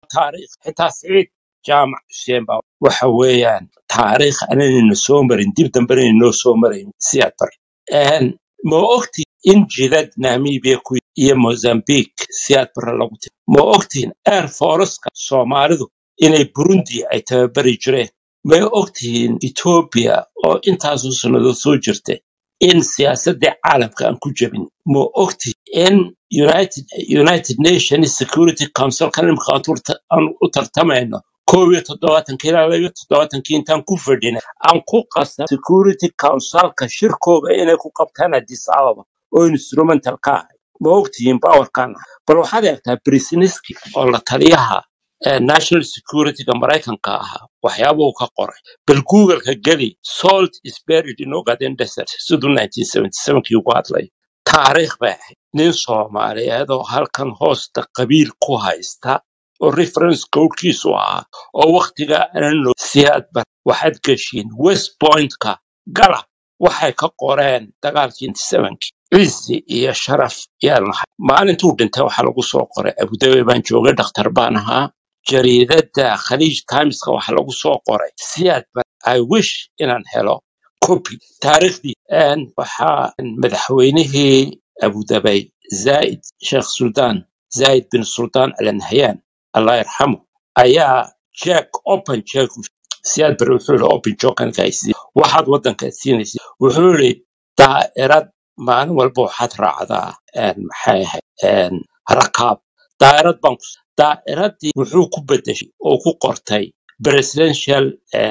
taariikh xitaa siciid jaamac xuseen baa waxa weeyaan taariikh ananayna soo marin dib dambena inoo soo marayn siyaad bar ma ogtiin in jidad namibia ku iyo mozambique siyaad bare lagu tiri ma ogtiin air foreska soomaalidu inay burundi ay tababari jireen may ogtihiin etoobiya oo intaasoo sannadood soo jirta in siyaasaddii caalamka aan ku jebin ma ogtihin in united united nations security council kan imika aan u tartamayno koob iyo toddobaatankii ilaa laba iyo toddobaatankii intaan ku fadhina aan ku qasab security councilka shirkooga inay ku qabtaan addis ababa oo instrumental ka ahay ma ogtihiin bawarkan bal waxaad eegtaa brisniski oo la taliyaha ee national securityga maraykanka ahaa waxyaabuu ka qoray bal googleka geli salt is buried in ogaden desert siduu 1977kii ugu hadlay taariikh bay ahayd nin soomaaliyeed oo halkan hoosta qabiil ku haysta oo reference codkiisu ahaa oo wakhtiga aanan siyaad bar waxaad geshiin west pointka gala waxay ka qoreen dagaalkii 97kii cizi iyo sharaf yaan lahay maalintuu dhintay waxaa lagu soo qoray abudabi baan joogay dhakhtar baan ahaa jariidada khaliij timeska waxaa lagu soo qoray siyaad bar i wish inaan helo copy taariikhdii waxaa madaxweynihii abudabay zaid sheekh suldaan zaid bin suldaan al nahyan allah yarxamu ayaa jack open jack siyaad bar wuxuu yihi open jokankaisi waxaad waddanka siinaysa wuxuu yihi daa'irad maalin walba waxaad raacdaa maxay ahayd rakaab daa'irad baan ku daa'iradii wuxuu ku bedeshay oo ku qortay presidential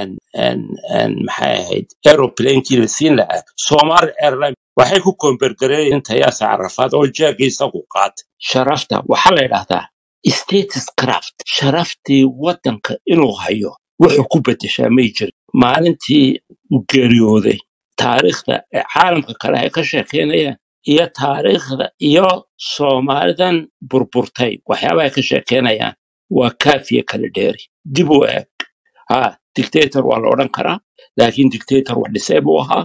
maxay ahayd aeroplanekii la siin lahaa somali airline waxay ku koombergareeyeen inta yaasa carafaad oo jeega isagu qaatay sharafta waxaa la yidhahdaa status craft sharaftii waddanka inuu hayo wuxuu ku bedeshaa may jirin maalintii uu geeriyooday taariikhda ee caalamka kale ay ka sheekeynayaan iyo taariikhda iyo soomaalidan burburtay waxyaaba ay ka sheekeynayaan waa kaafiya kala dheeri dib u eeg ha dictator waa la odhan karaa laakiin dictator wax dhisay buu ahaa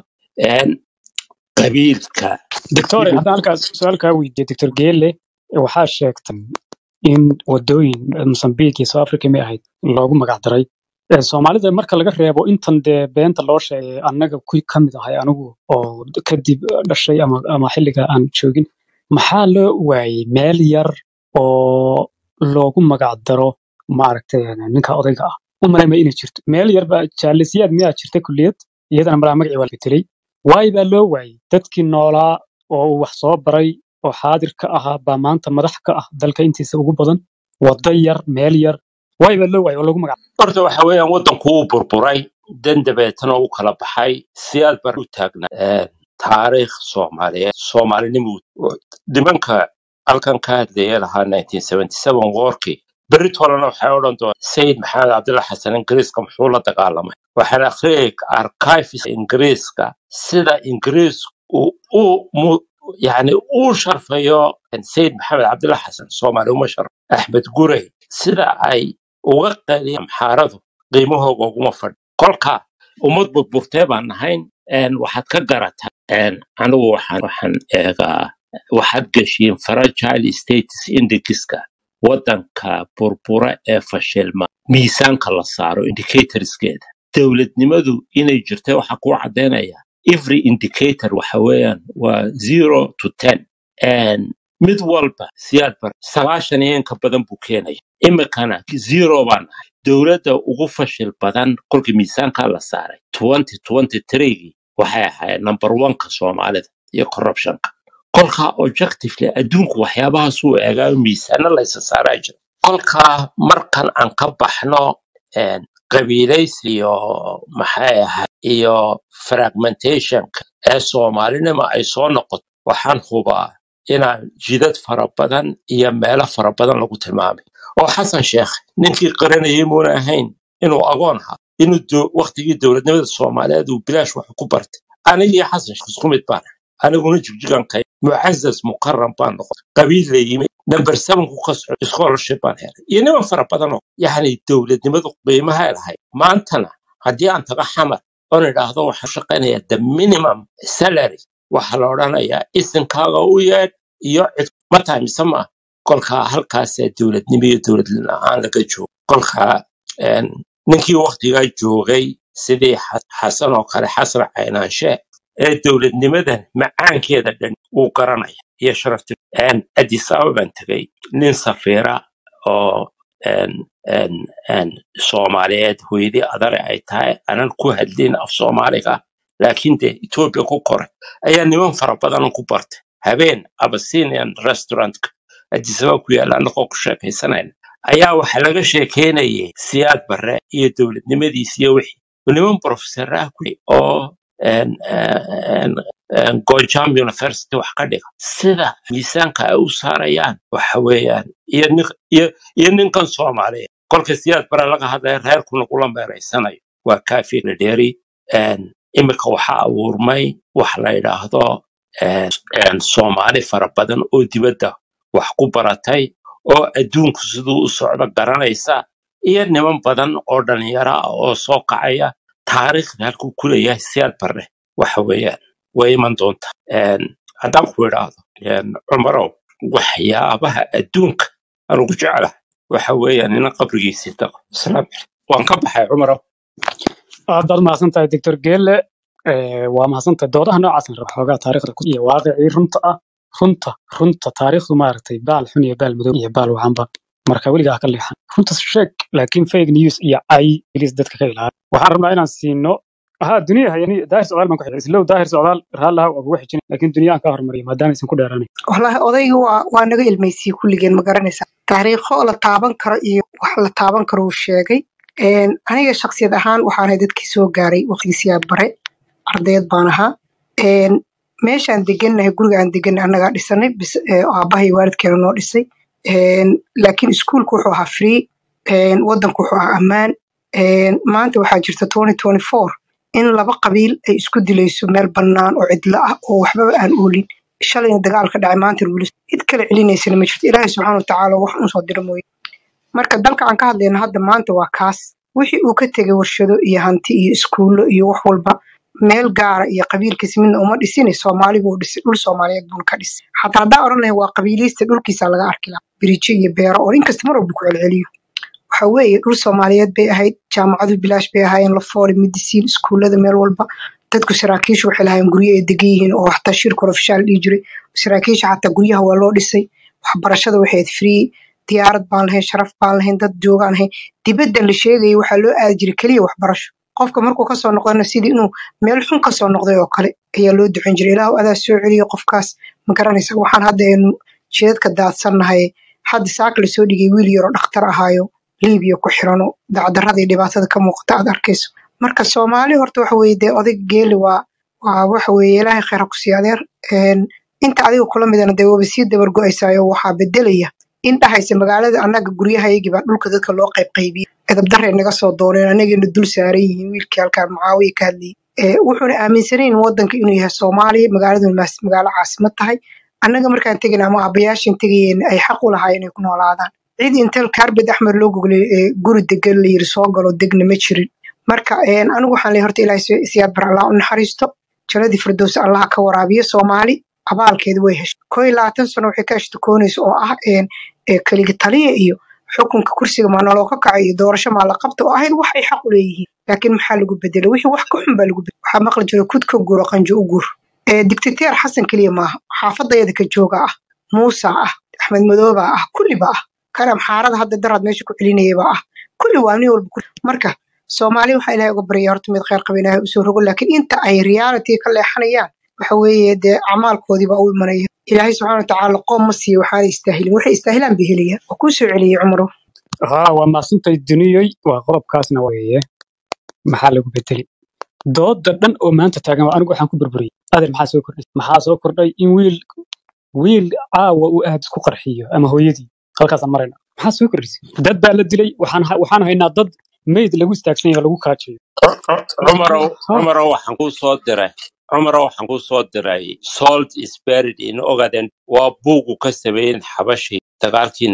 qabiilka doctor haddaan halkaas su-aal kaa weydiiyo doctor geele waxaa sheegtay in wadooyin mozambique iyo south africa may ahayd loogu magac daray soomaalida marka laga reebo intan dee beenta loo sheegay annaga ku ka mid ahay anigu oo kadib dhashay ama ama xilliga aan joogin maxaa loo waayey meel yar oo loogu magac daro maaragtay ninka odayga ah u malaymaya inay jirto meel yar baa jaalisiyaad miyaa jirta kulliyad iyadana malaa magacii waa la bedelay waayo baa loo waayey dadkii noolaa oo uu wax soo baray oo xaadir ka ahaa baa maanta madax ka ah dalka intiisa ugu badan wado yar meel yar waayo baa loo waayey oo lagu magac horta waxa weeyaan waddanku wuu burburay dan dabeetana u kala baxay siyaad bar u taagnaa taariikh soomaaliyeed soomaalinimo nimanka halkan ka hadlaya lahaa 1977 woorkii berrit horena waxay odhan doonaa sayid maxamed cabdilla xasan ingiriiska muxuu la dagaalamay waxaan akhriyay archives ingiriiska sida ingiriisku u yani uu sharfayo sayid maxamed cabdilla xasan soomaali uma sharf axmed gurey sida ay uga qaliya amxaaradu qiimahooga uguma fadhi kolka ummad burburtee baan nahayn waxaad ka garataa anigu waxaan waxaan eegaa waxaad geshiin fragile status indexka waddanka burbura ee fashilma miisaanka la saaro indicatorskeeda dowladnimadu inay jirta waxaa kuu caddaynaya every indicator waxa weeyaan waa zero to ten mid walba siyaad bar sagaashan iyo inka badan buu keenaya imikana zero baan ahay dowladda ugu fashil badan kolkii miisaankaa la saaray twenty twenty threegii waxay ahayd number oneka soomaalida iyo corruptionka kolkaa objectively adduunku waxyaabahaasuu eegaayo miisaano laysa saaraa jira kolkaa markan aan ka baxno qabiilaysi iyo maxay ahayd iyo fragmentationka ee soomaalinima ay soo noqoto waxaan hubaa inaan jidad fara badan iyo meelo fara badan lagu tilmaamay oo xasan sheekh ninkii qaranayay muuna ahayn inuu agoon ahaa inuu waktigii dowladnimada soomaaliyeed uu bilaash wax ku bartay anigii xasan sheekh isku mid baan aniguna jigjigan kay mucazaz mukaram baan noqday qabiil la yimid number seven ku ka soco scholarship baan helay iyo niman fara badan oo yacni dowladnimadu qiimaha lahayd maantana haddii aan tago xamar oon idhaahdo waxaan shaqaynayaa the minimum salary waxaa la odhanayaa isinkaaga u yeedh iyo cid ma tahay mise maaha kolkaa halkaasaa dowladnimo iyo dowlad la-aan laga joogo kolkaa een, ninkii waktigaa joogay sidii Xa- xasan oo kale xasan caynaanshe ee dowladnimadan macaankeeda dhan uu garanaya iyo sharafti Een, addis ababaan tegay nin safiira oo een, een, een, soomaaliyeed hooyadii adare ay tahay anan ku hadlin af soomaaliga laakiin dee etoobiya ku koray ayaa niman fara badan ku bartay habeen abyssinian restaurantka addis ababa ku yaalla annagoo ku sheekaysanayna ayaa waxa laga sheekeynayay siyaad barre iyo dowladnimadiis iyo wixii niman professoraha ku oo een, een, een, Gojam University wax ka dhiga sida miisaanka ay u saarayaan waxa weeyaan iyo nin iyo iyo ninkan Soomaaliya kolka siyaad bare laga hadlaya reerku nagula meereysanayo waa kaafi dheeri imika waxaa abuurmay wax la yidhaahdo een, een, Soomaali fara badan oo dibadda wax ku baratay oo adduunku siduu u socdo garanaysa iyo niman badan oo dhalinyaro ah oo soo kacaya taariikhda halkuu ku leeyahay siyaad barre waxa weeyaan way iman doontaa Een, haddaan ku idhaahdo een, cumarow waxyaabaha adduunka anugu jeclahay waxa weeyaan ina qabrigiisii tago salaam waan ka baxay cumarow aad baad mahadsan tahay doctor geelle Eh, waa mahadsan tahay doodaha noocaasna raba xoogaa taariikhda ku iyo waaqicii runta ah runta runta taariikhdu maaragtay baal xun iyo baal madow iyo baal wacanba marka weligaa ha ka leexan runta sheeg laakiin fake news iyo ay ilis dadka ka ilaali waxaan rabnaa inaan siino ها الدنيا هي يعني داهر سؤال ما كحيل لو داهر سؤال رالها أبو وحش لكن الدنيا كهر مريم ما دام يسن كل راني wallaahi odayga waa waa naga ilmaysiyey kulligeen ma garanaysaa taariikho la taaban karo iyo wax la taaban karo uu sheegay Een, aniga shaksiyad ahaan waxaan ahay dadkii soo gaaray waqtigiisiyaa bare ardayd baan ahaa Een, meeshaan degannahay guriga aan degannahay annagaa dhisanay bis ee, aabbahay waalidkeena noo dhisay Een, laakiin iskuulku wuxuu ahaa free Een, waddanku wuxuu ahaa ammaan Een, maanta waxaa jirta 2024 in laba qabiil ay isku dilayso meel bannaan oo cidlo ah oo waxbaba aan oolin shalayna dagaal ka dhacay maanta weli cid kale celinaysana ma jirto ilaahay subxaana watacaala wax un soo dira mooye marka dalka aan ka hadlayno hadda maanta waa kaas wixii uu ka tegay warshado iyo hanti iyo iskuulo iyo wax walba meel gaara iyo qabiilkiisa midna uma dhisine soomaaligu uu dhisay dhul soomaaliyeed buuna ka dhisay xataa haddaan odhan lahay waa qabiiliyista dhulkiisa laga arki lahaa birijo iyo beero oo inkasta mar walba ku celceliyo waxa weeye dhul soomaaliyeed bay ahayd jaamacadu bilaash bay ahaayeen lafooli midisiin iskuullada meel walba dadku saraakiishu waxay lahaayeen guryo ay degan yihiin oo xataa shirka ofishaal dhihi jiray saraakiisha xataa guryaha waa loo dhisay waxbarashada waxay ahayd free diyaarad baan lahayn sharaf baan lahayn dad joogaan lahayn dibadda la sheegayay waxaa loo aadi jiray keliya waxbarasho qofka markuu kasoo noqdana sidii inuu meel xun kasoo noqday oo kale ayaa loo ducan jiray ilaahu adaa soo celiyo qofkaas ma garanaysa waxaan hadda aynu jidadka daadsannahay hadda saaka lasoo dhigay wiil yaroo dhakhtar ahaayo liibiya ku xirano dacdarada iyo dhibaatada ka muuqata aad arkayso marka soomaali horta waxa weeye dee oday geeli waa waa waxa weeye ilaahay khayr ha ku sii adeer Een, inta adiga kula midana dee waba sii dabar go'aysaayo waxaa bedelaya in dhahaysa magaalada annaga guryahayagii baa dhulka dadka loo qayb qaybiyey edabdarray naga soo dooneen anagayna dul saaran yihiin wiilkii halkaa mucaawiya ka hadlayay Ee, wuxuuna aaminsanayn wadanka inuu yahay soomaaliya magaaladuna maas- magaalo caasimad tahay annaga markaan tegayna ama aabbayaashan tegayeen ay xaq u lahaayeen inay ku noolaadaan cid intel kaarbed axmed loo goglay ee guri degan la yiri soo galo degna ma jirin marka een, anigu waxaan leeyahay horta ilaahay si- siyaad bar allah u naxariisto jannadii firdowsi allah ka waraabiyo soomaali abaalkeeda way heshay koo iyo labaatan sano waxay ka ashtakoonaysa oo ah een, ee keliga taliya iyo xukunka kursiga maa naloo ka kacay iyo doorasho maa la qabta oo ahayd wax ay xaq u leeyihiin laakiin maxaa lagu bedelay wixii wax ka xun baa lagu bedelay waxaa maqli jira kud ka guuro qanjo u guur ee dictateer xasan keliya maaha xaafadayada ka jooga ah muusa ah axmed madooba ah kulliba ah karam xaarada hadda daraad meesha ku celinayaba ah kulli waa nin walba ku- marka soomaali waxaa ilaahay uga barya horta mid khayr qaba ilaahay usoo rogo laakiin inta ay reality ka leexanayaan waxa weeye dee acmaalkoodii baa u imanaya ilaahay subxaana watacaala qoom ma siiyo waxaana istaahilin waxay istaahilaan bay helayaan waa kuu soo celiyey cumaro ها وما سنتي دنيوي وقرب كاسنا ويه maxaa lagu bedeli dooda dhan oo maanta taagan waa anigu waxaan ku burburiyey adeer maxaa soo kordhay maxaa soo kordhay in wiil wiil caawa uu aad isku qarxiyo ama hooyadii halkaasaan marayna maxaa soo kordhisay dad baa la dilay waxaan ha- waxaan haynaa dad meyd lagu istaagsan yahay oo lagu kaajayo Cu- cu- cumarow ha cumarow waxaan kuu soo diray cumarow waxaan kuu soo diray salt is buried in ogaden waa buugu ka sameeyeen xabashii dagaalkii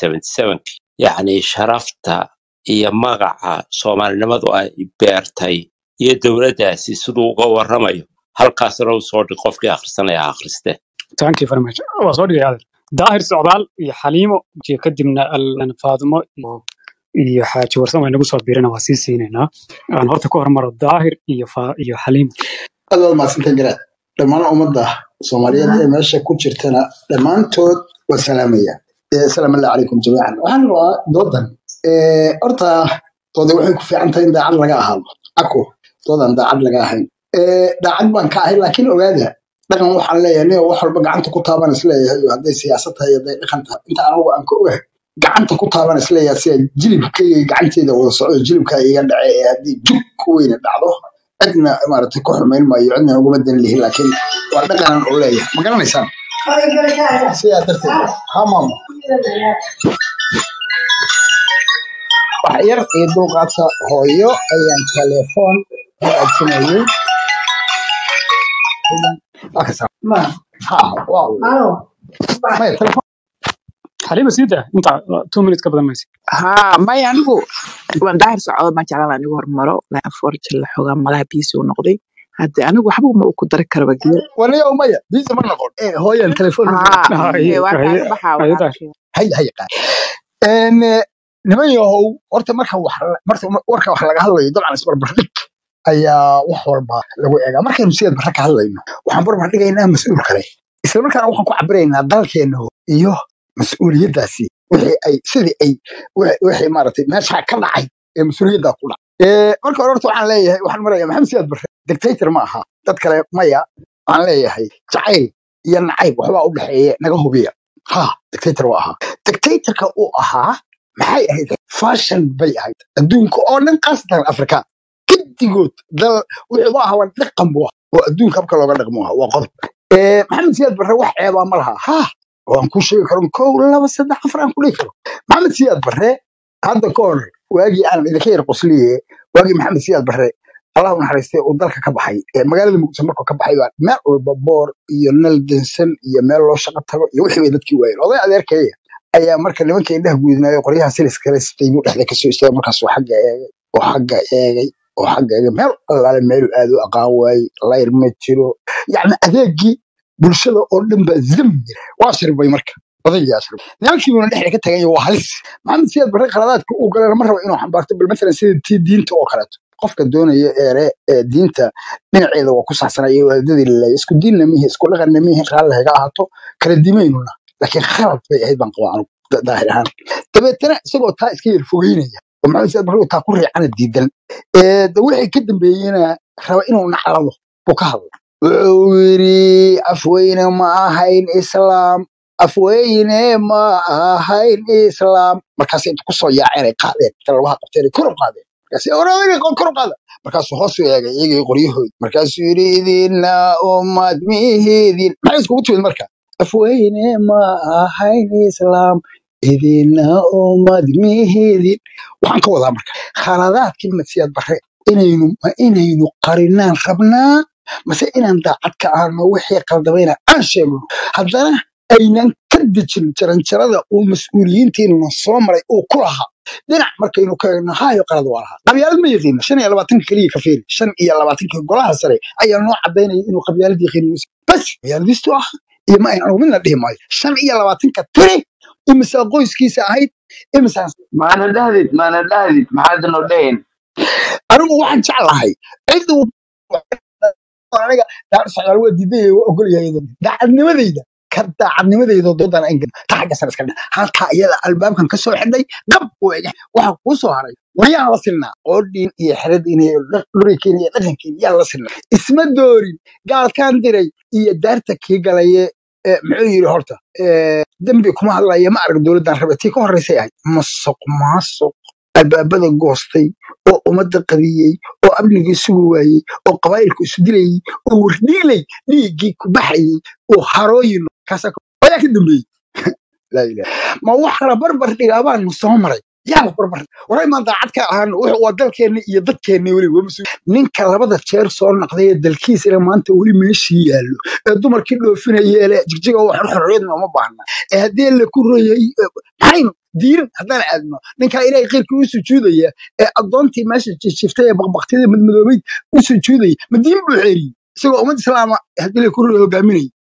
1977 yacni sharafta iyo magaca soomaalinimadu ay beertay iyo dowladdaasi siduu uga warramayo halkaasna u soo dhig qofkii akhrisanaya ha akhriste thank you very much waa soo dhigay adeer daahir socdaal iyo xaliimo iyo kadibna al- faadimo iyo iyo xaaji warsan waa inagu soo biirina waa sii siinaynaa aan horta ku hormaro daahir iyo fa- iyo xaliimo aad waad mahadsantahay garaad dhammaan ummadda soomaaliyeed ee meesha ku jirtana dhammaantood waa salaamaya Eh, asalaamu allah calaykum jamiican waxaan rabaa doodan Eh, horta dooda waxay ku fiican tahay in daacad laga ahaado ako doodan daacad laga ahayn Eh, daacad baan ka ahay laakiin ogaada dhaqan waxaan leeyahay nin wax walba gacanta ku taaban isleeyahay iyo hadday siyaasad tahay hadday dhaqan tahay inta anigu aan ka ogahay gacanta ku taaban isleeyahay sida jilibkayga gacanteeda wada socdo jilibka iga dhace ee haddii jug ku weyne dhacdo cidna maaragtay ku xumayn maayo cidna uguma dan lihin laakiin waa dhaqanan oo leeyahay ma garanaysaan sidaa darteed ha maamo wax yar iyo dulqaadka hooyo ayaan telefoon ku aadsanayay Waa ka saar. ha waa maya telefoon xaliimo sii daa inta two minutes ka badan maysa haa maya anigu waan daahir socdo ma jeclaan anigu hormaro unfortunately la xoogaa malaha biisi u noqday hadde anigu waxba ma ku dari karaba geel waniyo maya biisa ma noqon Eh, hooyan telefoon haa haye ee waa haye kaaga baxaa haye daahir walaalkay hay hay qaad een eh, niman yahow horta marka wax marka warka wax laga hadlayo dabcan isbarbardhig ayaa wax walba lagu eegaa markaynu sideed barre ka hadlayno waxaan barbar dhigaynaa mas-uul kale isla markaana waxaan ku cabiraynaa dalkeena iyo mas-uuliyaddaasi wixii ay sidii ay wixii wixii maaragtay meesha ka dhacay ee mas-uuliyaddaa ku dhacay Eh, marka hore horta waxaan leeyahay waxaan marayaa maxamed siyaad barre dictator ma aha dad kale maya waxaan leeyahay jacayl iyo nacayb waxbaa u dhexeeya naga hubiya ha dictator waa ahaa dictatorka uu ahaa maxay ahayd fashion bay ahayd adduunka oo dhan qaasatan afrika gedigood dal wuxuu ma aha waa dhaqan buu ahaa oo adduunka habka looga dhaqmo ahaa waa qodob Eh, maxamed siyaad barre wax ceebaa ma laha ha waan kuu sheegi karo kow laba saddex afar aan ku dhihi karo maxamed siyaad barre hadda ka hor waagii aan idinka yar qosliye waagii maxamed siyaad barre allah u naxariistay uu dalka ka baxay ee magaalada muqdisho markuu ka baxay baa meel walba boor iyo nal dansan iyo meel loo shaqo tago iyo wixii bay dadkii waayeen oday adeerkaya ayaa marka nimanka indhaha guudinaayo qoryaha silis kale sitay buu dhexda kasoo istaagay markaasuu xagga eegay oo xagga eegay oo xagga eegay meel allaale meelu aado aqaan waayey layr ma jiro yacni adeegii bulshada oo dhan baa zam yiri waa shirbay marka odaygaa shirbay nimankii buuna dhexda ka tagay waa halis maxamed siyaad barre qaladaadka uu galana ma rabo inuu xambaarto bal matalan sida tii diinta oo kaleeto qofka doonaya eere ee diinta dhinaceeda waa ku saxsanaya waadadii laleeya isku diinna mihi isku dhaqanna mihi raalli haga ahaato kala dimaynuna laakiin khalad bay ahayd baan qabaa anugu da- daahir ahaan dabeetana isagoo taa iska yar fogeynaya oo maxamed siyaad barre uu taa ku riicana diidan ee de wixii ka dambeeyena raba inuu naclado buu ka hadlay wuxuu yidhi afweyne ma ahayn islaam afweyne ma ahayn islaam markaasay inta kusoo yaaceen ay qaadeen inta labaha qabteen ay kor u qaadeen markaasay oradayga kor u qaada markaasuu hoos u eegay iyagii qoryahood markaasuu yidhi idina ummad mihiidin maxay iskugu timid marka afweyne ma ahayn islaam idina ummad mihiidin waxaan ka wadaa marka khaladaadkii masiyaad barre inaynu ma inaynu qarinaan rabnaa mase inaan daacad ka ahno wixii qaldamayna aan sheegno haddana aynan ka dejin jaranjarada uu mas-uuliyiintiinuna soo maray uu ku lahaa dhinac markaynu ka eegno haayo qalad waa lahaa qabyaalad ma yaqiina shan iyo labaatanka keliya ka fiiri shan iyo labaatanka golaha sare ayaa noo cadaynaya inuu qabyaalad yaqiin bas qabyaaladiistu ah iyo ma aynan anigu midna dhihi maayo shan iyo labaatanka tiri imisaa qoyskiisa ahayd imisaa maana dhahdid maana dhahdid maxaad noo dhahin anigu waxaan jeclahay cid uu aniga daacad socdaal waa diidaya waa ogol yahay daacadnimadayda ka daacadnimadayda doodan aan gelin ta xagga sare iska dhig halkaa iyada albaabkan ka soo xidhay qab oo ega waxa kuu soo haray waryaan la silnaa qoodhiin iyo xeradin iyo dhurikiin iyo dhaqankiin yaan la silnaa isma doorin gaalkaan diray iyo daarta kii galaye ee, muxuu yidhi horta ee, dembi kuma hadlaya ma arag dowladdan rabe tii ka horreysay ahayd masuq maasuq albaabada goostay oo ummadda qadiyey oo amnigii sugi waayey oo qabaa'ilku isu dilayey oo wardhiilay dhiiggii ku baxayey oo harooyin kaasaa ka- ayaa ka dambeeyey laa ilaha ma wax la barbar dhigaa baanu soo maray yaa la barbar waray maan daacad ka ahaan wuxuu waa dalkeenni iyo dadkeenni weli waa mas-uul ninka labada jeer soo naqday ee dalkiisana maanta weli meeshii yaallo ee dumarkii dhoofinaya ee le jigjiga wax xorriyadna uma baahna ee haddii la ku royay maxaynu diirin haddaan aadno ninkaa ilaahay khayrkii u sujuudaya ee addoontii meesha jijiftay ee baqbaqtida madmadoobayd u sujuudaya ma diin buu xeeriyey isagoo ummad islaama haddii la ku royay hogaaminaya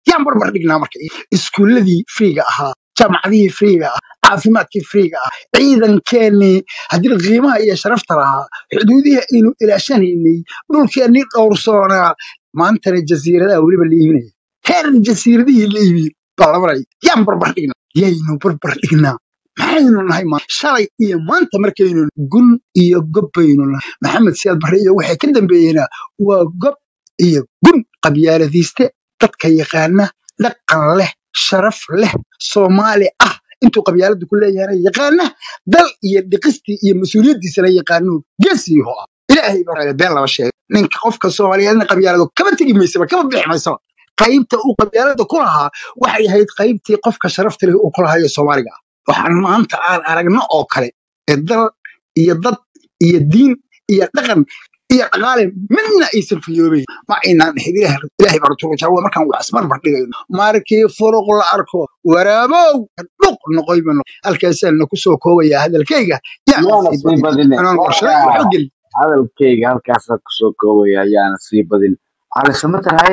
yaan barbar dhignaa marka iskuuladii friiga ahaa jaamacadihii friiga ah caafimaadkii friiga ah ciidankeenii haddii qiimaha iyo sharafta lahaa xuduudihii aynu ilaashanaynay dhulkeennii dhowrsoonaa maantana jasiiradaha weliba la iibinaya heer jasiiradihii la iibiyey baa la maraya yaan barbar dhignaa yaynu barbar dhignaa maxaynu nahay ma shalay iyo maanta markaynu gun iyo gob baynu nahay maxamed siyaad barre iyo waxay ka dambeeyeenaa waa gob iyo gun qabyaaladiiste dadka yaqaana dhaqan leh sharaf leh soomaali ah intuu qabyaalada ku leeyahana yaqaana dal iyo dhiqistii iyo mas-uuliyaddiisana yaqaano geesiiho ah ilaahay baa been laba sheegay ninka qofka soomaaliyeedna qabyaalado kama tegi maysaba kama bixi maysaba qaybta uu qabyaalada ku lahaa waxay ahayd qaybtii qofka sharafta leh uu ku lahayo soomaaliga ah waxaan maanta aan aragno oo kale ee dal iyo dad iyo diin iyo dhaqan iyo dhaqaale midna aysan fiyoobeyn ma aynaan ahayn ilaah ilaahay baa rasuulka jaawa markaan wax isbarbar dhigayno markii furuq la arko waraabow dhuq noqoy bano halkaasaan ku soo koobayaa hadalkayga yaa yaana sii sii badin badine anaan warshada iyo warkaa xogel hadalkayga halkaasaan kusoo koobaya yaana sii badin waxaa lasama tahay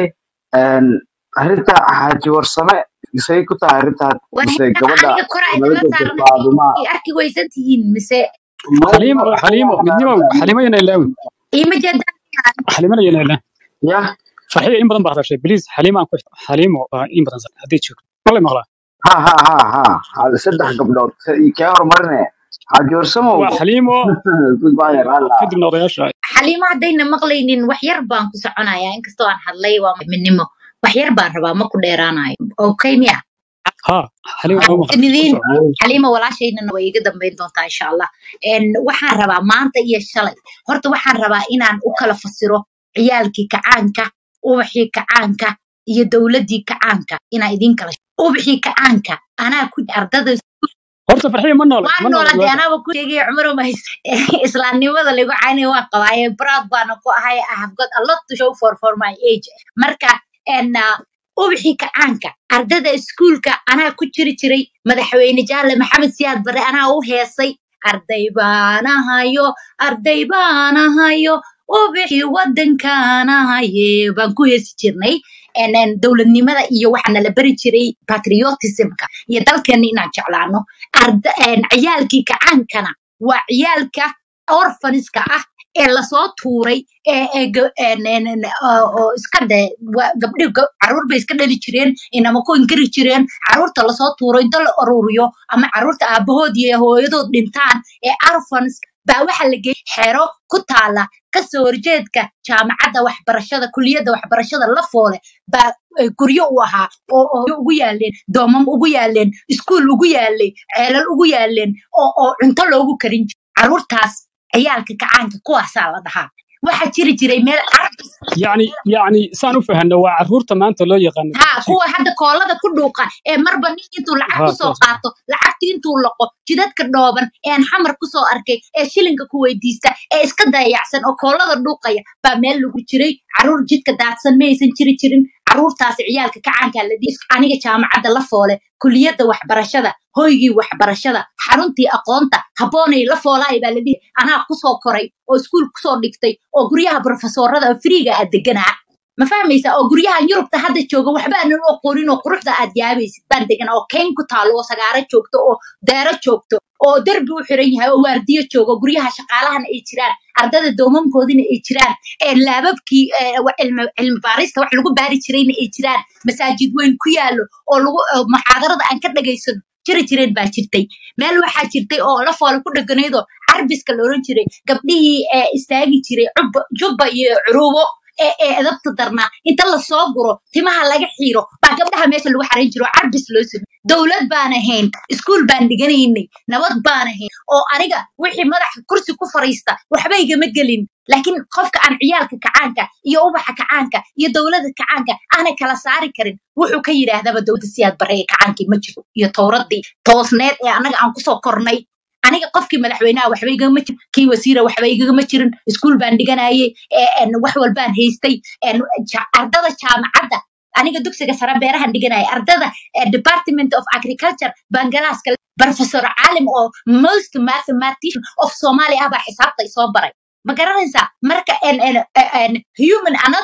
arrinta xaaji warsame isay ku tahay arrintaad mise warheerada gabadha aniga kora nala isla jirta saarnay faadumaa ay arki waysan tihiin mise xaliimo xaliimo midnimow xaliimo yana ilaawin iima jeedaan xaliimana yana ilaa ya farxiya in badan baa hadashay bliis xaliimo aan ku xaliimo waa in badan haddii joogto wala maqlaa ha ha ha ha ha saddex gabdhood kee horumarine xaaji warsamow waa xaliimo goodbye alla kadibna odayaasha xaliimo haddayna maqlaynin wax yar baan ku soconayaa inkastoo aan hadlay waa midnimo wax yar baan rabaa ma ku dheeraanayo okay miya ha xaliimo waa maqan nidiin kusoo xaliimo walaashaynana way iga dambayn doontaa insha allah En, waxaan rabaa maanta iyo shalay horta waxaan rabaa inaan u kala fasiro ciyaalkii kacaanka ubaxii kacaanka iyo dowladdii kacaanka inaa idin kala ubaxii kacaanka anaa ku ardada horta farxiya ma noole waan ma noole noolade waaga anaaba ku sheegay cumar mahays islaamnimada lagu caynay waan qabaaye proud baana ku ahay i have got a lot to show for for my age marka en uh, ubaxii kacaanka ardada iskuulka anaa ku jiri jiray madaxweyne jaale maxamed siyaad bare anaa u heesay arday baanahayo arday baanahayo ubaxii wadankaanahaye baan ku heesi jirnay En, en, dowladnimada iyo waxaa nala bari jiray patriotismka iyo dalkeena inaan jeclaano arda en, ciyaalkii kacaankana waa ciyaalka orphaniska ah ee lasoo tuuray ee ee ga- en- en- en, oo oo iska dhe waa gabdhi ga- caruur bay iska dhali jireen inama ku inkiri jireen caruurta lasoo tuuro inta la ururiyo ama caruurta aabahood iyo hooyadood dhintaan ee orphans baa waxaa la geeyay xero ku taala kasoo horjeedka jaamacadda waxbarashada kuliyadda waxbarashada la foole baa eh, guryo u ahaa oo oo ugu yaaleen doomam ugu yaaleen iskuul ugu yaalay ceelal ugu yaaleen oo oo cunto loogu karin jiray caruurtaas ciyaalka kacaanka kuwaasaa la dhahaa waxaa jiri jiray meel carabis yacni yacni saan u fahanno waa carruurta maanta loo yaqaano ha dugsiga kuwa hadda koolada ku dhuuqa ee marba nin intuu lacag ha kusoo kuwaas qaato lacagtii intuu laqo jidadka dhooban ee aan xamar kusoo arkay ee shilinka ku weydiista ee iska dayacsan oo koolada dhuuqaya baa meel lagu jiray caruur jidka daadsan ma aysan jiri jirin caruurtaasi ciyaalka kacaankaa la dhihi aniga jaamacadda la foole kuliyadda waxbarashada hoygii waxbarashada xaruntii aqoonta habboonay la foolaay baa la dhihi anaa kusoo koray oo iskuul kusoo dhigtay oo guryaha brofesoorada oo friiga aad deganaa ma fahmaysaa oo guryahan yurubta hadda jooga waxba aanan u aqoonin oo quruxda aad yaabaysid baan degan oo kayn ku taalo oo sagaaro joogto oo deero joogto oo derbi u xiran yahay oo waardiyo joogo guryaha shaqaalahana ay jiraan ardada doomamkoodina ay jiraan ee laababkii ee, wa- cilmi cilmi baarista wax lagu baari jirayna ay jiraan masaajid weyn ku yaallo oo lagu oo muxaadarada aan ka dhagaysano jiri jireen baa jirtay meel waxaa jirtay oo la foole ku dheganaydoo carbiska la oran jiray gabdhihii ee istaagi jiray cubba jubba iyo curubo ee ee edabta darnaa inta lasoo guro timaha laga xiiro baa gabdhaha meesha lagu xarayn jiro oo carbis loo samey dowlad baan ahayn iskuul baan dhiganaynay nabad baan ahayn oo aniga wixii madaxa kursi ku fariista waxba igama gelin laakiin qofka aan ciyaalka kacaanka iyo ubaxa kacaanka iyo dowladda kacaanka aanay kala saari karin wuxuu ka yidhaahdaba dowladda siyaad bare ee kacaankii ma jiro iyo towradii toosneed ee annaga aan kusoo kornay aniga qofkii madaxweynaha waxba igagama jirin kii wasiira waxba igagama jirin iskuul baan dhiganayay ee, een, wax walbaan haystay een, ja- ardada jaamacadda aniga dugsiga sare beerahan dhiganaya ardada eh, department of agriculture bangalaaska professor caalim oo most mathematician of somalia ah baa xisaabta isoo baray ma garanaysaa marka en- en- en- human anatomy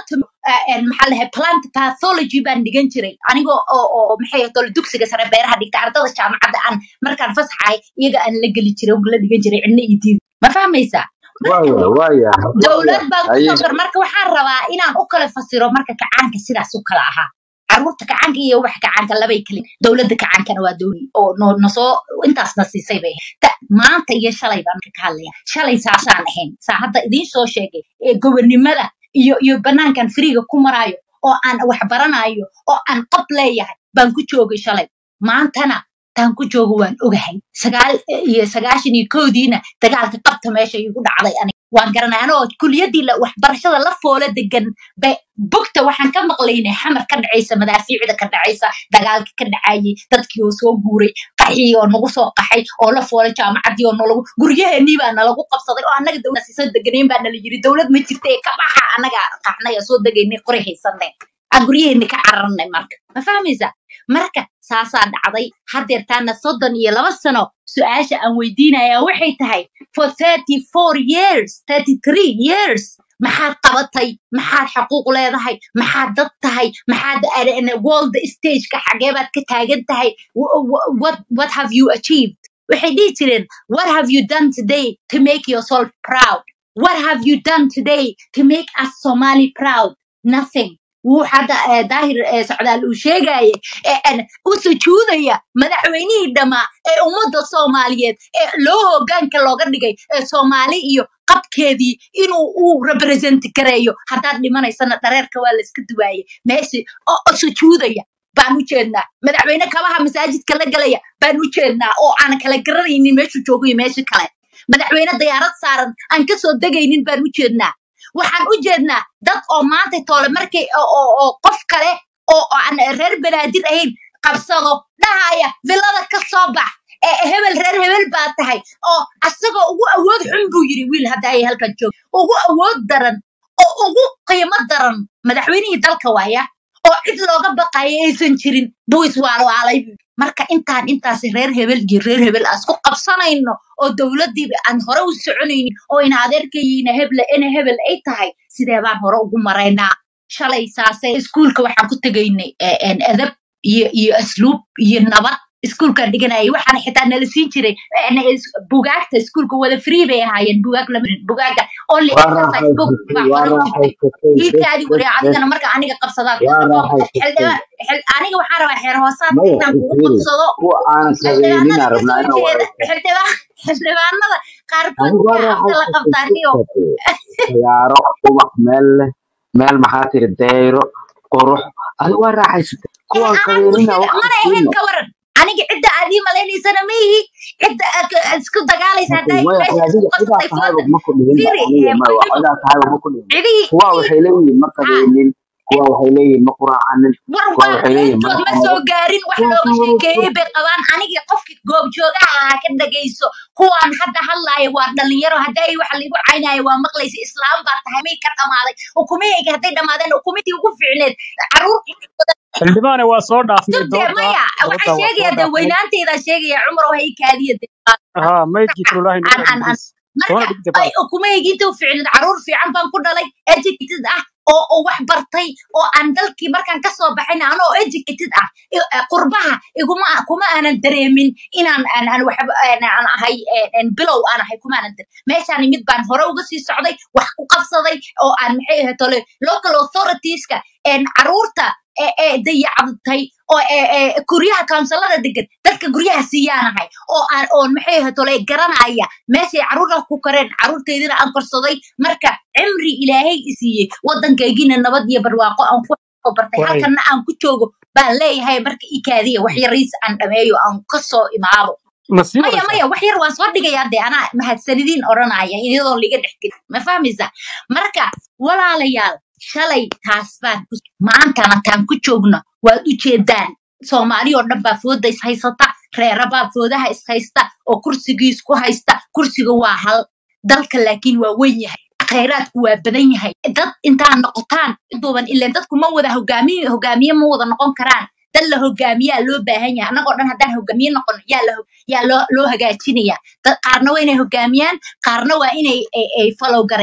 ah, een, maxaa lahay plant pathology baan dhigan jiray anigoo oo oo maxay ahayd dugsiga sare beeraha dhigta ardada jaamacadda aan markaan fasaxahay iyaga aan la geli jiray oo la dhigan jiray cidna iyo diid ma fahmaysaa marka waaya waaya dowlad baan ku haye soo kor marka waxaan rabaa inaan u kala fasiro marka kacaanka sidaas u kala ahaa caruurta kacaanka iyo wax kacaanka labay kale dowladda kacaankana waa dowli oo no nasoo intaasna siisay bay ahayd. Ta- maanta iyo shalay baan ka hadlaya shalay saasaan ahayn saa hadda idiin soo sheegay ee gobernimada iyo iyo banaankan firiga ku maraayo oo aan wax baranayo oo aan qab leeyahay baan ku joogay shalay maantana taan ku joogo waan ogahay sagaal iyo sagaashan iyo kowdiina dagaalka qabta meesha igu dhacday aniga waan garanay anoo kuliyadii la- waxbarashada la foola degan be bugta waxaan ka maqlaynay xamar ka dhacaysa madaafiicda ka dhacaysa dagaalka ka dhacayay dadkii oo soo guuray qaxii oo nagu soo qaxay oo la foolay jaamacadii oo nalagu guryaheenii baa nalagu qabsaday oo annaga dowlad soo deganeyn baa nala yiri dowlad ma jirta ee ka baxa annaga qaxnay oo soo degaynay qori haysanay aan guryaheeni ka cararnay marka ma fahmaysa marka saasaa dhacday hadeertaana soddon iyo laba sano su-aasha aan weydiinayaa waxay tahay for thirty four years thirty three years maxaad qabatay maxaad xaquuq leedahay maxaad dad tahay maxaad uh, in a world stageka xagee baad ka taagan tahay Wh- wh- what, what have you achieved waxay dhihi jireen what have you done today to make yourself proud what have you done today to make us somali proud nothing wuu hadda eh, daahir eh, socdaal uu sheegaya ee aan u sujuudaya madaxweynihii dhammaa ee ummadda soomaaliyeed ee loo hoggaanka looga dhigay ee soomaali iyo qabkeedii inuu uu represent gareeyo haddaad dhimanaysana dhareerka waa la iska duwaayay meeshi oo oo sujuudaya baan u jeednaa madaxweyne kabaha masaajidka la gelaya baan u jeednaa oo aan kala garanaynin meeshuu joogo iyo meesha kale madaxweyne diyaarad saaran aan kasoo degaynin baan u jeednaa waxaan u jeednaa dad oo maanta toole markay oo oo- oo qof kale oo oo aan reer banaadir ahayn qabsado dhahaya villada ka soo bax ee hebel reer hebel baa tahay oo asagoo ugu awood xun buu yiri wiil hadda ay halkan joog ugu awood daran oo ugu qiimo daran madaxweynihii dalka waaya oo cid looga baqayo aysan jirin buu iswaalwaalay buu yiri. marka intaan intaas reer hebel iyo reer hebel aan isku qabsanayno oo dowladiiba aan hore u soconaynin oo in adeerkayiina heble ina hebel ay tahay sidee baan hore ugu maraynaa shalay saase iskuulka waxaan ku tegaynay eh, en, edab iyo iyo asluub iyo nabad iskuulkaan dhiganayay waxaana xitaa nala siin jiray en, is- bugaagta iskuulka wada free bay ahaayeen bugaag lama bugaaga only waa exercise book raaxaysatay baa waa hore u jirtay raaxaysatay bes wiilkaadi wari bes bes adigana marka aniga qabsadaa waa kuusoo raaxaysatay xildhibaan xil- aniga waxaan rabaa xeer hoosaadka maya inaan kugu fiiri qabsado kuwa aanan xildhibaanada sabaynin ka rabnaa soo inaan jeeda waraysto xildhibaan xildhibaanada qaarkood anigu waa waxay afka la raaxaysatay qabtaan niyo sidaate ciyaaro ubax meel leh meel maxaa tiri dayro qurux adigu waa raaxaysatay ee kuwaan anaan qabeynina bulshada wax mana ahayn siino ka waran aniga cidda aad ii maleynaysana ma ihi cidda aad ka- aad isku dagaalaysa laakiin haddaa maya meesha isku adiga cidaa qabsatay tahayba fooda ma ku dhihinba firi aniga ee maya muxuu cidaa tahayba ma ku dhihinba cidihii kuwa cidihii waxay leeyihiin ma ha qabeynin kuwa waxay leeyihiin ma quraacanin war kuwa waa waxay leeyihiin qaybtood madaxa ma soo naga gaarin wax kuwa looga ka sheekeeyey waraysto bay qabaan anigii qofkii goobjoogaha ahaa ka dhagayso kuwaan hadda hadlaaya waa dhalinyaro hadday waxa liigu caynaayo waa maqlaysa islaam baa tahay may ka dhamaaday ukumahayga hadday dhamaadeen ukumitii ugu fiicneed caruur xildhibaane waa soo dhaafnay sugdee dooda maya dooda waxaan waa soo sheegaya dee dhaafnay weynaantaydaa sheegaya cumar waa i kaadiya dee haa maydkii kululahay an naga an an dhigis soona marka dhigta ay ukumayga inta u fiicneed caruur fiican baan ku dhalay educated ah oo oo wax bartay oo aan dalkii markaan kasoo baxayna anoo educated ah i- eh, qurbaha iguma kuma aanan dareemin inaan aan aan waxba aan aan ahay eh, eh, bilow aan ahay kuma aanan dareemin meeshaan mid baan hore uga sii socday wax ku qabsaday oo aan maxay ahayd tole local authoritieska een caruurta ee ee dayacday oo ee ee guryaha kaunsalada degan dadka guryaha siiyaanahay oo aan oon maxay ahayd tole garanaya meeshay caruurta ku kareen caruurtaydina aan korsaday marka cimri ilaahay i siiyey waddankaygiina nabad iyo barwaaqo aan ku soo bartay waay halkana aan ku joogo baan leeyahay marka i kaadiya wax yariis aan dhameeyo aan kasoo imaado ma sii maya wadaysaa maya wax yar waan soo dhigayaa dee anaa mahadsanidiin odhanaya iyadoo liga dhex gelin ma fahmaysa marka walaalayaal shalay taas baan ku maantana taan ku joogno waad u jeedaan soomaali oo dhan baa fooda is haysata reera baa foodaha is haysta oo kursigii isku haysta kursiga waa hal dalka laakiin waa weyn yahay khayraadku waa badan yahay dad intaa noqotaan duuban ileen dadku ma wada hogaamiye hogaamiye ma wada noqon karaan dad la hogaamiyaa loo baahan yahay annagoo dhan haddaan hogaamiye noqono yaa la hog- yaa loo loo hagaajinaya dad qaarna waa inay hogaamiyaan qaarna waa inay ay, ay follow gareeyaan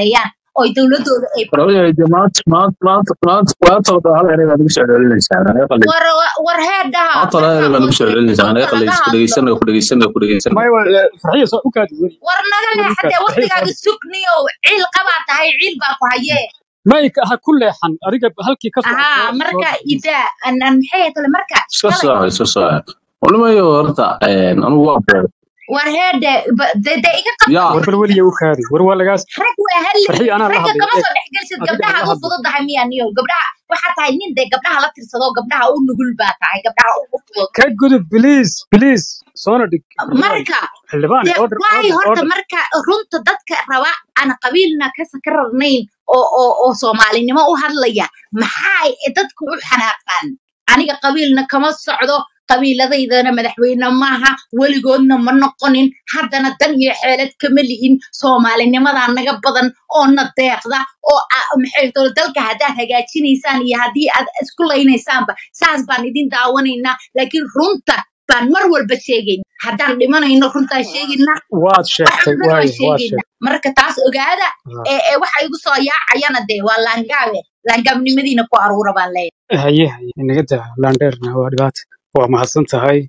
oo dowladooda ay Walaalahay, dee maanta maanta maanta maanta maanta oo dhan hal eray baad igu soo celinaysaa anaga qalin war war heedhaha maanta hal eray marka baad igu soo celinaysaa anaga runta qalin laga isku hadlo dhegeysanaya ku dhegeysanaya ku dhegeysanaya maya waa farxiya soo u kaadi weli war naga weli u leexatee kaadi farxiya waqtigaaga kaadi sugniyo ciil qabaa tahay ciil baa ku hayee may ha ku leexan adiga halkii ka soo ahaa soo soo marka dhigeysa idaa an an maxay tale marka iska shalay soo iska soo walimayo horta anigu waa beer war heedhe ba- de de iga qabta yaa war bal weliya u kaadi war waa lagaas rag waa halli farxiya anaa la ragga hadlay kama eeg soo dhexgelsid adiga gabdhaha la u hadlay fududahay miya niyo gabdhaha waxaa tahay nin dee gabdhaha la tirsado gabdhaha u nugul baa tahay gabdhaha u fudud ka gudub please please soona dhig xildhibaan marka xildhibaan dee order waay order horta order marka runta dadka raba aan qabiilna ka ka rarnayn oo oo oo soomaalinimo u hadlaya maxay dadku u xanaaqaan aniga qabiilna kama socdo qabiiladaydana madaxweyne maaha weligoodna ma noqonin haddana dan iyo xeelad kama lihin soomaalinimadaa naga badan oo na deeqda oo a- maxay tolo dalka haddaad hagaajinaysaan iyo haddii aad isku laynaysaanba saas baan idin daawanaynaa laakiin runta baan mar walba sheegayn haddaan dhimanayno runtaan sheegaynaa waad wax sheegtay walbana waan waaya waad sheegaynaa sheegtay marka taas ogaada Ah. ee ee waxa igu soo yaacayana dee waa laangaabe laangaabnimadiina ku aruura baan leeyahay haye haye inaga daa landheerna waa dhibaata waa mahadsan tahay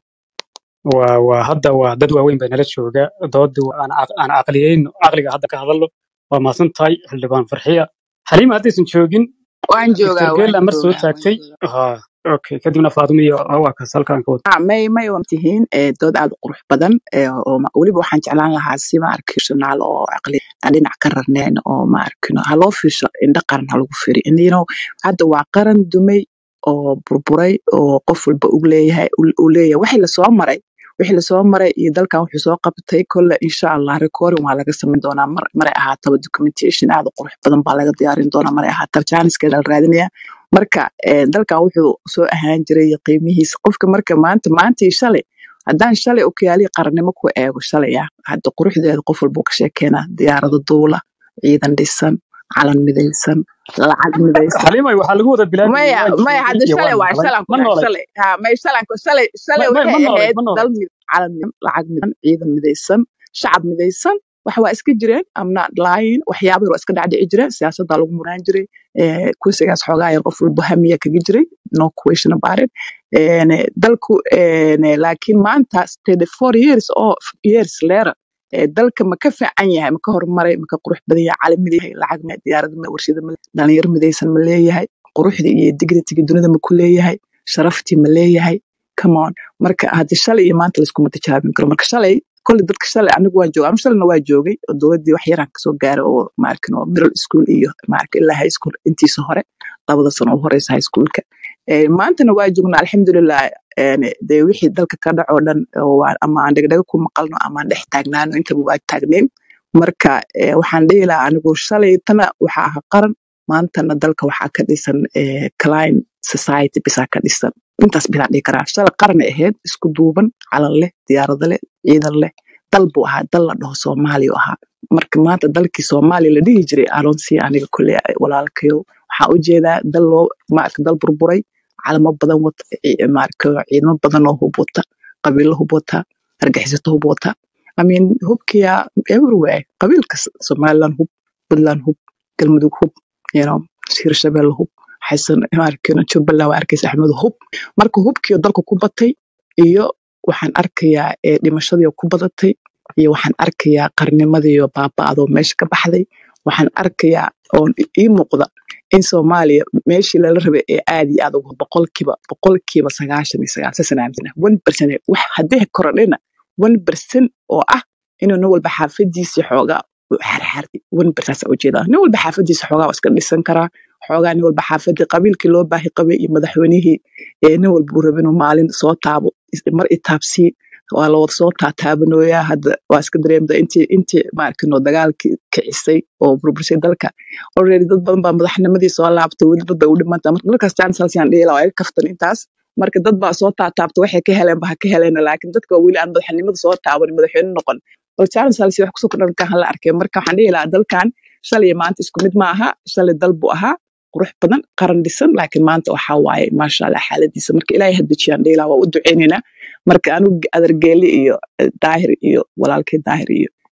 waa waa hadda waa dad waaweyn baa nala jooga doodu aan caq- aan caqliyeyno caqliga hadda ka hadalno waa mahadsan tahay xildhibaan farxiya xaliima haddaysan joogin waan doctor joogaa waan geela mar soo joogaa waan taagtay joogaa ha okay kadibna faadimo iyo waa kaas halkaan ka wada Ah, may may waa tihiin eh, dood aad u qurux badan eh, oo ma- weliba waxaan jeclaan lahaa si ma arkishanaal oo caqli aan dhinac ka rarneen oo ma arkino ha loo fiirsho indho qaran ha lagu firi And, you know, hadda waa qaran dumay oo burburay oo qof walba uu leeyahay uu leeyahay wixii lasoo maray wixii lasoo maray iyo dalkan wuxuu soo qabtay kolle insha allah recording waa laga samayn doonaa mar maray ahaataba documentation aad u qurux badan baa laga diyaarin doonaa maray ahaataba jaaniskeeda la raadinaya marka eh, dalkan wuxuu soo ahaan jiray qiimihiisa qofka marka maanta maanta iyo shalay haddaan shalay okyaalihi qarannimo ku eego shalay ah hadda quruxdeeda qof walbuu ka sheekeenaa diyaarado duula ciidan dhisan calan midaysan lacag midaysan xaliimay waxaa lagu wada bilaabiyey maya waan maya joogay hadda iyo shalay waan waa maqlay shalan ku ma dhahay noolay shalay ha may shalan ku shalay shalay ma ma waxay ma noolay ahayd ma noolay dal mid calan mid lacag midan ciidan midaysan shacab midaysan wax waa iska jireen amna lying waxyaaba yar waa iska dhacdhici jireen siyaasadda lagu muraan jiray eh, kursigaas xoogaa yar qof walba hamiya kaga jiray no question about it En, eh, dalku en, eh, laakiin maanta 34 years oo years later eh, dalka ma ka fiican yahay ma ka horumaray ma ka qurux badan yahay caalamid yahay lacag ma diyaarad ma warshada ma dhalinyaro midaysan ma leeyahay quruxdii iyo dignitiga dunida ma ku leeyahay sharaftii ma leeyahay come on marka hadda shalay iyo maanta laiskuma tijaabin karo marka shalay kolley dadka shalay anigu waan joogay anigu shalayna waa joogay oo dowladdii wax yaraan kasoo gaaray oo maarkin oo middle school iyo maarkin ilaa high school intiisa hore labada sano u horeysa high schoolka Eh, maantana waa joognaa alxamdulilah en, dee wixii dalka ka dhaco dhan oo waa- ama aan dhegdhega ku maqalno ama aan dhex taagnaano intaba waa taagneyn marka eh, waxaan dhihi lahaa anigu shalaytana waxaa aha qaran maantana dalka waxaa ka dhisan eh, client society bisaa ka dhisan intaas bisaan dhihi karaa shalay qaran ay ahayd isku duuban calan leh diyaarado leh ciidan leh dal buu ahaa dal la dhaho soomaaliya ahaa marka maanta dalkii soomaaliya la dhihi jiray aroonsi aniga kule walaalkayo waxaa ujeedaa dal loo maarka dal burburay calamo badan wata ci- maarka ciidamo badan oo hub wata qabiilo hub wata argaxisato hub wata I mean hubkiya everywhere qabiil kasta somaliland hub puntland hub galmudug hub you know hirshabelle hub xasan maarkino jubbaland waa arkaysa axmed hub marka hubkiyo dalka ku batay iyo waxaan arkayaa ee dhimashadii ku badatay iyo waxaan arkayaa qarnimadiiyo baaba'adoo meesha ka baxday waxaan arkayaa oon i- ii muuqda in soomaaliya meeshii lala rabay ee aad iyo aad ugu boqolkiiba boqolkiiba sagaashan iyo sagaal sasan aaminsana one percent wax haddii korodhina one percent oo ah inuu nin walba xaafadiisa xoogaa u xarxartay one percent saa ujeedaa nin walba xaafadiisa xoogaa waa iska dhisan karaa xoogaa nin walba xaafadii qabiilkii loo baahi qabay iyo madaxweynihii ee nin walba uu raba inuu maalin soo taabo is- mar itaabsii waa la wada soo taataabanooyaa hadda waa iska dareemda intii intii maarkino dagaalkii kicisay oo burbursay dalka already dad badan baa madaxnimadii soo laabtay weli dad bay u dhimantaa marka dalkaas jansalsiaan dhihi lahaa waa iga kaftan intaas marka dad baa soo taataabta waxay ka heleen ba ha ka heleen laakiin dadka waa weli aan madaxnimada soo taaban madaxweyne noqon bal jansalsi wax kusoo kordhan kan hala arkay marka waxaan dhihi lahaa dalkan shalay iyo maanta isku mid ma aha shalay dal buu ahaa qurux badan qaran dhisan laakiin maanta waxaa waaye maasha allah xaaladiisa marka ilaahay hadejiyaan dhihi lahaa waa u duceynaynaa marka anigu adargeeli iyo eh, daahir iyo walaalkay daahir iyo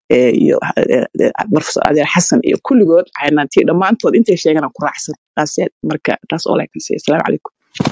eh, iyo eh, eh, professor adeer xasan iyo kulligood caynantii dhammaantood intay sheegana ku raacsan taas marka taas oo laakin say asalaamu calaykum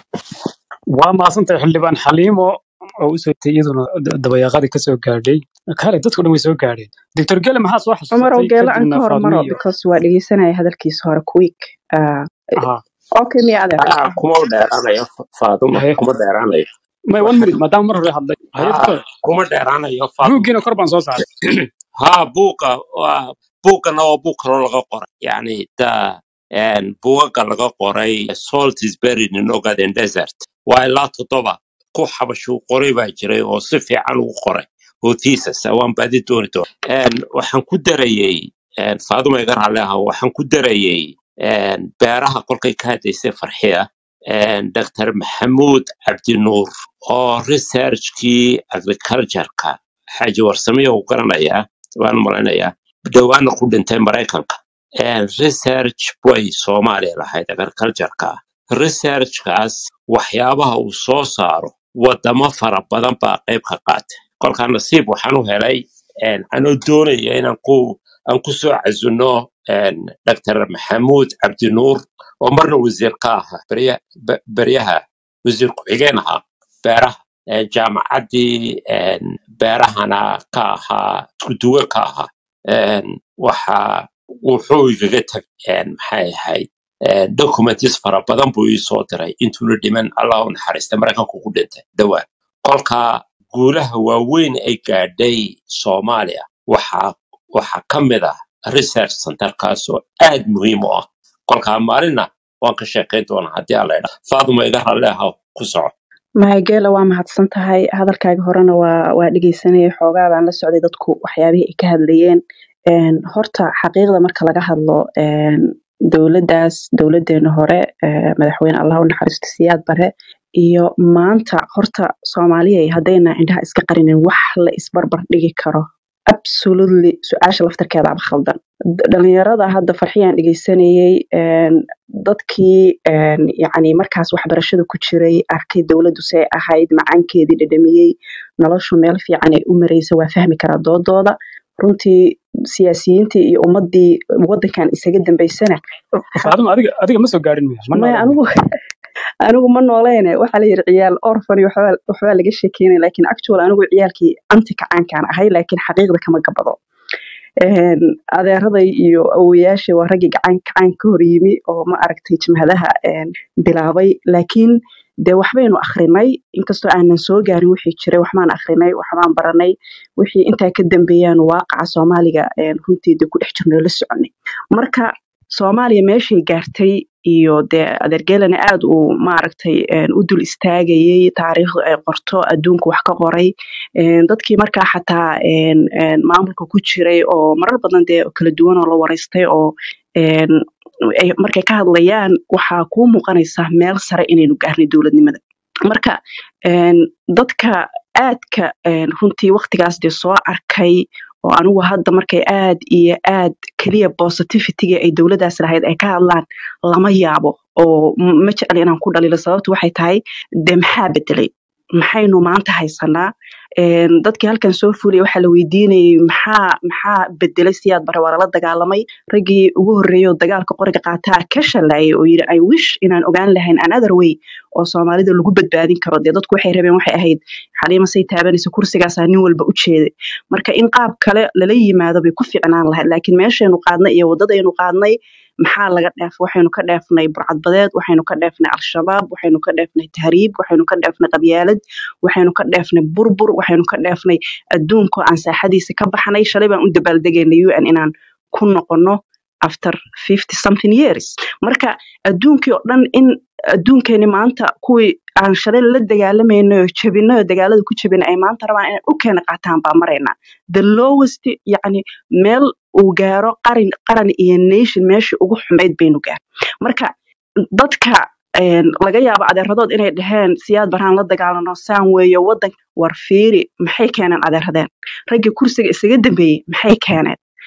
waa mahadsantahay xildhibaan xaliimo oo u socotay iyaduna d- dabayaaqadii kasoo gaadhay kale dadku dhan way soo gaadheen doctor gele maxaa soo cumarow xasuusatay geelo aan kadibna ka faadmo hormaro iyo because waa dhegeysanaya hadalkiisa hore quick Ah, aha okay miya adeer ah kuma dheeraanayo faaduma haye kuma dheeraanayo may one minute maadaama mar hore hadlay haye ah doctor kuma dheeraanayo faaduma buuggiina kor baan soo saaray ha buuqa waa buugana waa buug kaloo laga qoray yani da en, buugaga laga qoray salt is buried in ogaden desert waa ilaa toddoba ku xabashuu qoray baa jiray oo si fiican ugu qoray oo thesis ah, waan baadi dooni doona En, waxaan ku darayey en, faaduma iga raalli aha waxaan ku darayey en, beeraha kolkay ka hadlaysay farxiya en, dr maxamuud cabdinuur oo researchkii agricultureka xaaji warsamiya uu garanayaa waan malaynayaa dhowaana ku dhintay maraykanka En, research way soomaaliya lahayd agricultureka researchkaas waxyaabaha uu soo saaro wadamo fara badan baa qayb ka qaatay kolkaa nasiib waxaan u helay en, anoo doonaya inaan ku aan ku soo casuno en, dr maxamuud cabdinuur oo marna wasiir ka ahaa berya- be- beryaha wasiir ku-xigeen ahaa beeraha En, jaamacaddii en, beerahana ka ahaa iskuduwe ka ahaa En, waxa wuxuu igaga tag en, maxay ahayd en, documents fara badan buu ii soo diray intuuna dhiman allah u naxariista maraykanku ku dhintay dhowaan kolka guulaha waaweyn ay gaadhay soomaaliya waxaa waxaa ka mid ah research centerkaas oo aad muhiim u ah kolka maalinna waan ka sheekayn doonaa haddii alla idhaa faaduma iga raalli aha ku soco mahageela waa mahadsan tahay hadalkaaga horena waa waa dhegeysanayay xoogaa baan la socday dadku waxyaabihii ay ka hadlayeen Een, horta xaqiiqda marka laga hadlo een, dowladdaas dowladeena hore ee, madaxweyne allah u naxariisto siyaad bare iyo maanta horta soomaaliya haddayna indhaha iska qarinin wax la isbarbar dhigi karo absolutely su-aasha laftarkeedaaba khaldan D- dhalinyarada hadda farxiyaan dhegeysanayey een, dadkii een, yacni markaas waxbarashada ku jiray arkay dowladdu see ahayd macaankeedii dhadhamiyey noloshu meel fiican ay u mareysa waa fahmi karaa doodooda runtii siyaasiyiintii iyo ummadii wadankan isaga dambeysana faadmo adiga adiga ma soo gaadhin miya ma maya noolaan miya anigu anigu ma nooleene waxaa la yidhi ciyaal orfan iyo waxbaa waxbaa laga sheekeynaya laakiin actual anigu ciyaalkii anti kacaankaan ahay laakiin xaqiiqda kama gabado Een, adeeraday iyo awowayaashay waa raggii gacan gacan ka hor yimi oo ma aragtay jimhadaha een, bilaabay laakiin dee waxbaynu akhrinay inkastoo aanan soo gaarin wixii jiray waxbaan akhrinay waxbaan baranay wixii intaa ka dambeeyaan waaqaca soomaaliga een, runtii dee ku dhex jirnay la soconay marka soomaaliya meeshay gaartay iyo dee adeergeelana aad uu maaragtay een, u dul istaagayay taariikhdu ay qorto adduunku wax ka qoray een, dadkii markaa xataa een, een, maamulka ku jiray oo marar badan dee kala duwan oo la wareystay oo een, ay markay ka hadlayaan waxaa kuu muuqanaysa meel sare inaynu gaarnay dowladnimada marka een, dadka aadka een, runtii waqtigaas dee soo arkay oo anigu hadda markay aad iyo aad keliya positivity-ga ay dowladdaas lahayd ay ka hadlaan lama yaabo oo m- ma jecli inaan ku dhalilo sababtu waxay tahay dee maxaa bedelay maxaynu maanta haysanaa Een, dadkii halkan soo fuliyay waxaa la weydiinayay maxaa maxaa bedelay siyaad bare waa lala dagaalamay raggii ugu horreeyay oo dagaalka qoriga qaataa ka shalayay oo yidhi i wish inaan ogaan lahayn another way oo soomaalida lagu badbaadin karo dee dadku waxay rabeen waxay ahayd xaliima say taabanaysa kursigaasaa nin walba u jeeday marka in qaab kale lala yimaado bay ku fiicnaan lahayd laakiin meeshaynu qaadnay iyo waddadaynu qaadnay maxaa laga dheef waxaynu ka dheefnay burcadbadeed waxaynu ka dheefnay al-shabaab waxaynu ka dheefnay tahriib waxaynu ka dheefnay qabyaalad waxaynu ka dheefnay burbur waxaynu ka dheefnay adduunko aan saaxadiisa ka baxnay shalay baan u dabaaldegaynay un inaan ku noqono after fifty something years marka adduunkii oo dhan in adduunkeeni maanta kuwii aan shalay la dagaalamayno oo jabinay oo dagaalada ku jabinay ay maanta rabaan inay dhulkeena qaataan baa maraynaa the lowest yacni meel uu gaaro qaran qaran iyo nation meeshii ugu xumayd baynu gaar marka dadka een, laga yaabo adeeradood inay dhaheen siyaad baraan la dagaalano saan weeye wadan war fiiri maxay keeneen adeeradeen raggii kursiga isaga dambeeyey maxay keeneen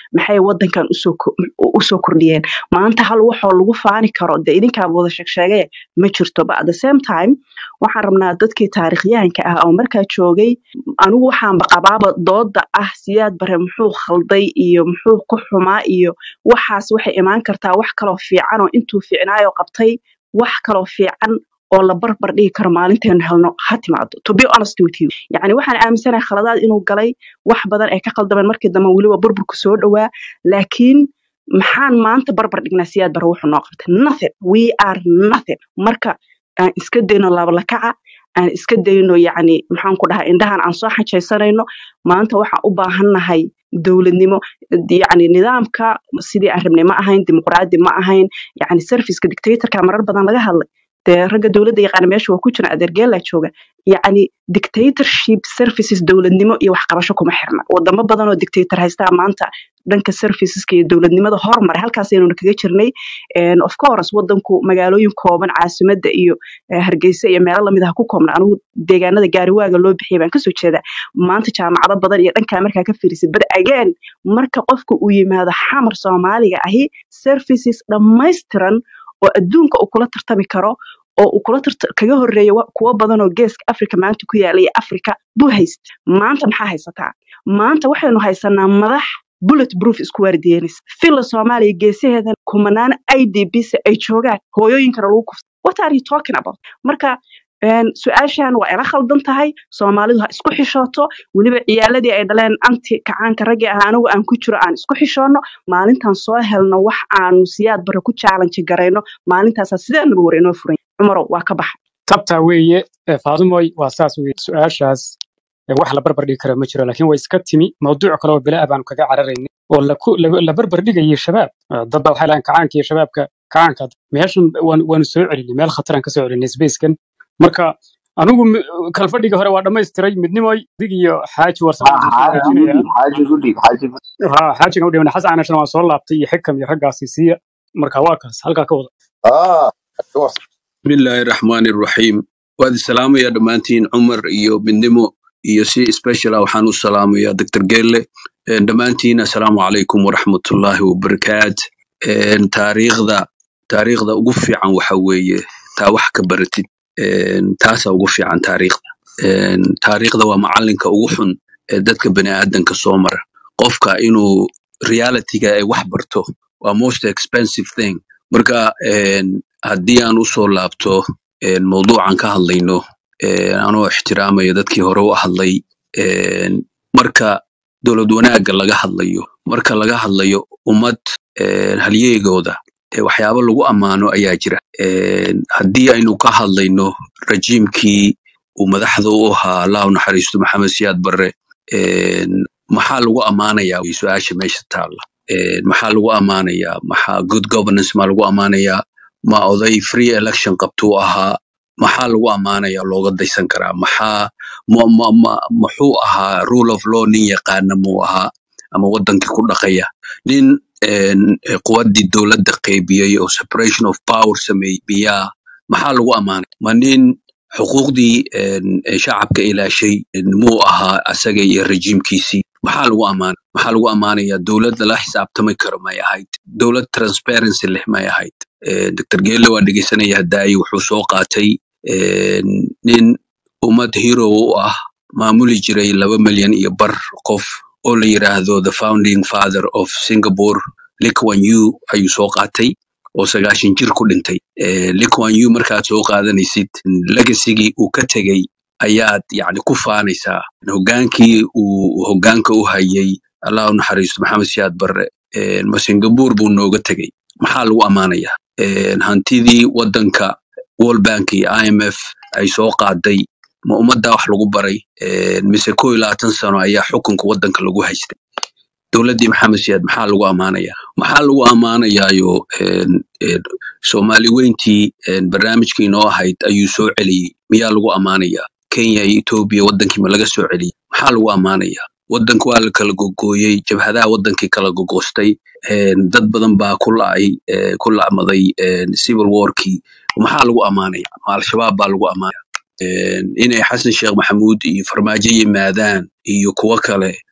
maxay wadankan usoo ko- usoo kordhiyeen maanta hal waxoo lagu faani karo dee idinkaaba wada sheegsheegee ma jirto but at the same time waxaan rabnaa dadkii taarikhyahanka ah oo markaa joogay anigu waxaanba qabaaba dooda ah siyaad bare muxuu khalday iyo muxuu ku xumaa iyo waxaas waxay imaan kartaa wax kaloo fiican oo intuu fiicnaayo qabtay wax kaloo fiican oo la barbar dhigi karo maalinteenu helno ha timaado to be honest with you yacni waxaan aaminsanahay khaladaad inuu galay wax badan ay ka khaldameen markii dambe weliba burburku soo dhowaa laakiin maxaan maanta barbar dhignaa siyaad bare wuxuu noo qabtay nothing we are nothing marka aan iska dayno laablakaca aan iska dayno yacni maxaan ku dhahaa indhahan aan soo xajaysanayno maanta waxaan u baahannahay dowladnimo yacni nidaamka sidii aan rabnay ma ahayn dimuqraadi ma ahayn yacni serviceka dictatorka marar badan laga hadlay dee ragga dowladda yaqaana meesha waa ku jira adeergeelaa jooga yacni dictatorship services dowladnimo iyo waxqabasho kuma xirna wadamo badan oo dictator haystaa maanta dhanka serviceska iyo dowladnimada hormaray halkaasaynu kaga jirnay And of course wadanku magaalooyin kooban caasimada iyo eh, hargeysa iyo meelo lamid ah ku koobna anigu deegaanada gaariwaaga loo bixiyay baan kasoo jeedaa maanta jaamacado badan iyo dhankaa markaa ka fiirisid but again marka qofka uu yimaado xamar soomaaliga ahi services dhammaystiran oo adduunka uu kula tartami karo oo uu kula tarta kaga horeeya wa- kuwo badan oo geeska africa maanta ku yaala iyo africa buu hayst maanta maxaa haysataa maanta waxaynu haysanaa madax bullet proof isku waardiyeynaysa fila soomaaliya geesaheeda kumanaan idbs ay joogaan hooyooyinkana lagu kufta what are you talking about marka een, su-aashan waa ila khaldan tahay soomaalidu ha isku xishooto weliba ciyaaladii ay dhaleen anti kacaanka raggii ah anigu aan ku jiro aan isku xishoono maalintaan soo helno wax aanu siyaad bare ku challenge garayno maalintaasaa sideenaba war inoo furan cumarow waa ka baxa tabtaa weeye ee faadumoy waa saas weeye su-aashaas ee wax la barbar dhigi kara ma jiro laakiin way iska timi mawduuc kale oo bilaa baanu kaga cararaynay oo la ku- la la barbar dhigayay shabaab Eh, dad baa waxay lahayn kacaanka iyo shabaabka kacaanka meeshan waan- waanu soo celinay meel khataraan ka soo celinay spacekan marka anigu mi- kalfadhiga hore waa dhammaystiray midnimoy dig iyo xaaji warsame ha waan soo xaaji hagaajinayaa xaaji ku dhig xaaji ku ha xaajigan u dhiman xasan anashana waan soo laabtay iyo xikam iyo raggaasi siiya marka waa kaas halkaa ka wada آه أيوة. بسم الله الرحمن الرحيم وهذا السلام يا دمانتين عمر iyo midnimo iyo si special ah waxaan u salaamayaa dr gelle Een, dhammaantiin assalaamu calaykum waraxmatullaahi wabarakaat Een, taariikhda taariikhda ugu fiican waxa weeye taa wax ka baratid Een, taasaa ugu fiican taariikhda Een, taariikhda waa macalinka ugu xun ee dadka baniaadanka soo mara qofka inuu realityga ay wax barto waa most expensive thing marka een, haddii aan usoo laabto een, mawduucan ka hadlayno een, anoo ixtiraamaya dadkii hore u hadlay een, marka dowlad wanaagga laga hadlayo marka laga hadlayo ummad een, halyeegooda ee waxyaabo lagu ammaano ayaa jira Een, haddii aynu ka hadlayno rajiimkii uu madaxda u ahaa allah u naxariisto maxamed siyaad barre een, maxaa lagu ammaanayaa way su-aasha meesha taalla Een, maxaa lagu ammaanayaa maxaa good governance maa lagu ammaanayaa ma oday free election qabtuu ahaa maxaa lagu ammaanayaa looga daysan karaa maxaa ma, ma, ma, muxuu ahaa rule of law nin yaqaana muu ahaa ama wadankii ku dhaqaya nin een, eh, quwaddii dowladda qaybiyey oo separation of power sameeyey miyaa maxaa lagu ammaanay ma nin xuquuqdii een, eh, shacabka ilaashay een, muu ahaa asaga iyo rejiimkiisii maxaa lagu ammaanay maxaa lagu ammaanayaa dowlad lala xisaabtami karo may ahayd dowlad transparency leh may ahayd Eh, dr gele waa dhegeysanaya hadaayi wuxuu soo qaatay een, nin ummad hero u ah maamuli jiray laba milyan iyo bar qof oo la yiraahdo the founding father of singapore Lee Kuan Yew ayuu soo qaatay oo sagaashan jir ku dhintay Eh, Lee Kuan Yew markaad soo qaadanaysid legasigii uu ka tegey ayaad yacni ku faanaysaa hogaankii uu hogaanka u hayay allah u naxariisto maxamed siyaad barre Eh, ma singapore buu nooga tegey maxaa lagu ammaanayaa Een, hantidii wadanka world bank iyo imf ay soo qaaday ma ummaddaa wax lagu baray Een, mise ko iyo labaatan sano ayaa xukunka wadanka lagu haystay dowladdii maxamed siyaad maxaa lagu ammaanayaa maxaa lagu ammaanayaayo een, een, soomaali weyntii een, barnaamijkii inoo ahayd ayuu soo celiyey miyaa lagu ammaanayaa kenya iyo etoobiya wadankii ma laga soo celiyey maxaa lagu ammaanayaa wadanka waa la kala gogooyey jabhadaha wadankii kala gogoostay een, dad badan baa ku la'ay eh, ku la'maday een, civil warkii maxaa lagu ammaanaya ma al-shabaab baa lagu ammaanaya Een, inay xasan sheekh maxamuud iyo farmaajo yimaadaan iyo kuwo kale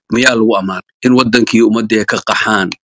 miyaa lagu ammaanay in wadankii ummadii ay ka qaxaan